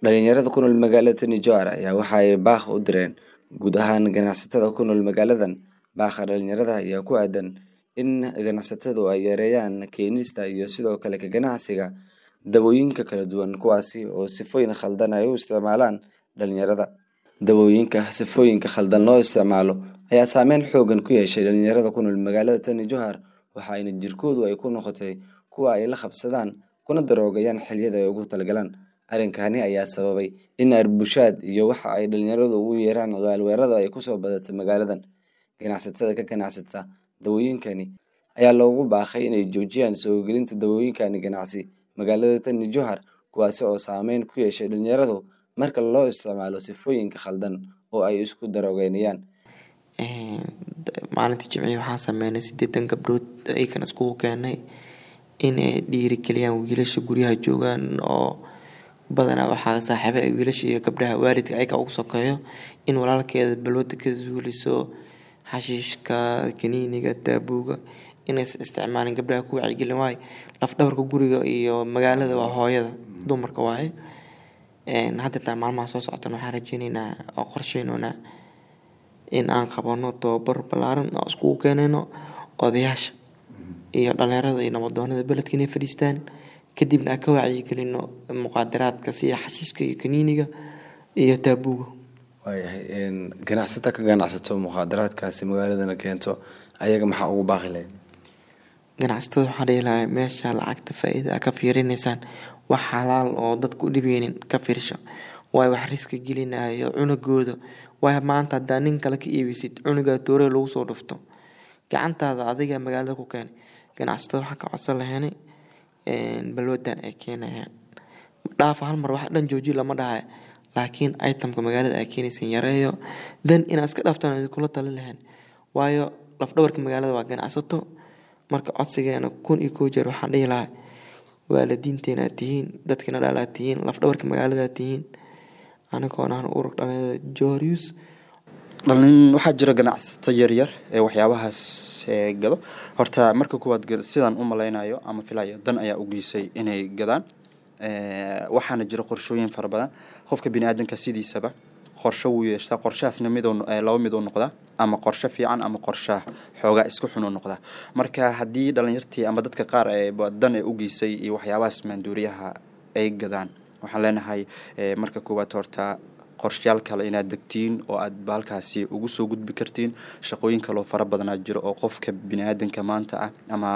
Dhalinyarada ku nool magaalada Tani Jowhar ayaa waxa ay baaq u direen guud ahaan ganacsatada ku nool magaaladan. Baaqa dhalinyarada ayaa ku aadan in ganacsatadu ay yareeyaan keenista iyo sidoo kale ka ganacsiga dawooyinka kala duwan kuwaasi oo sifooyin khaldan ay u isticmaalaan dhalinyarada. Dawooyinka sifooyinka khaldan loo isticmaalo ayaa saameyn xooggan ku yeeshay dhalinyarada ku nool magaalada Tani Jowhar waxaana jirkoodu ay ku noqotay kuwo ay la qabsadaan kuna daroogayaan xilliyada ay ugu talagalaan. Arrinkani ayaa sababay in arbushaad iyo waxa ay dhalinyaradu ugu yeeraan ciyaalweerada ay kusoo badatay magaaladan. Ganacsatada ka ganacsata dawooyinkani ayaa loogu baaqay inay joojiyaan soo gelinta dawooyinkan ganacsi magaalada Tani Jowhar kuwaasi oo saameyn ku yeeshay dhalinyaradu marka loo isticmaalo sifooyinka khaldan oo ay isku daroogeynayaan. maalintii jimcihii waxaan sameynay sideetan gabdhood ayagana iskugu keenay inay dhiirigeliyaan wiilasha guryaha joogaan oo badanaa waxaa saaxiibo ay wiilasha iyo gabdhaha waalidka ayaga ugu sokeeyo in walaalkeeda balwada ka zuuliso xashiishka kaniiniga taabuuga inaysan isticmaalin gabdhaha ku wacyigelin waayo laf dhabarka guriga iyo magaalada waa hooyada dumarka waaye hadda taa maalmaha soo socotana waxaan rajeyneynaa oo qorsheyneynaa in aan qabano tababar ballaaran oo iskugu keenayno odayaasha iyo dhalinyarada iyo nabadoonada beledka inay fadhiistaan kadibna aan ka wacyigelino muqaadaraadka sida xashiishka iyo kaniiniga iyo taabuuga waayahay ganacsata ka ganacsato muqaadaraadkaasi magaaladana keento ayaga maxaa ugu baaqi lahayd ganacsatada waxaa dhihi lahaa meesha lacagta faa-iida a ka fiirinaysaan wax xalaal oo dadka u dhibeynin ka fiirsho waayo wax riska gelinayo cunugooda waayo maanta haddaa nin kale ka iibeysid cunugaa tooree lagu soo dhufto gacantaada adiga magaalada ku keenay ganacsatada waxaa ka codsan lahaynay balwadan ay keenayaan dhaafa hal mar wax dhan jooji lama dhahay laakiin itemka magaalada ay keenaysan yareeyo dan inaad iska dhaaftaan idinkula talin lahayn waayo lafdhabarka magaalada waa ganacsato marka codsigeena kun iyo koo jeer waxaan dhihi lahaa waalidiinteena tihiin dadkina dhaalaa tihiin lafdhabarka magaalada tihiin anigoona aan urur dhalinyarada jorius dhalin waxaa jira ganacsato yaryar ee waxyaabahaas gado horta marka kuwaad sidaan u malaynayo ama filayo dan ayaa u geysay inay gadaan waxaana jira qorshooyin fara badan qofka biniaadanka sidiisaba qorsho wuu yeeshtaa qorshahaasna mid laba mid u noqdaa ama qorsho fiican ama qorsha xoogaa isku xun u noqdaa marka haddii dhalinyartii ama dadka qaar dan ay u geysay iyo waxyaabahaas maanduuriyaha ay gadaan waxaan leenahay marka koowaad horta qorshayaal kale inaad degtiin oo aad baalkaasi ugu soo gudbi kartiin shaqooyin kaloo fara badanaa jiro oo qofka biniaadanka maanta ah ama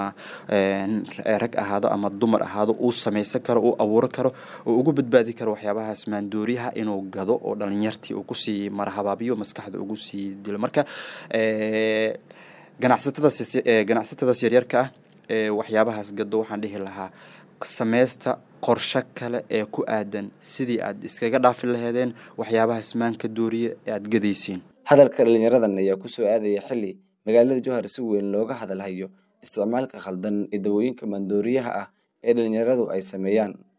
rag ahaado ama dumar ahaado uu samaysan karo uu abuuro karo oo ugu badbaadi karo waxyaabahaas maanduuriyaha inuu gado oo dhalinyartii uu kusii marhabaabiyo maskaxda ugu sii dilo marka ganacsatadaas ganacsatadaas yaryarka ah waxyaabahaas gado waxaan dhihi lahaa sameysta qorsho kale ee ku aadan sidii aad iskaga dhaafi laheedeen waxyaabahaas maanka dooriye ee aad gadaysiin hadalka dhalinyaradan ayaa kusoo aadaya xilli magaalada jowhar si weyn looga hadalhayo isticmaalka khaldan ee dawooyinka maandooriyaha ah ee dhalinyaradu ay sameeyaan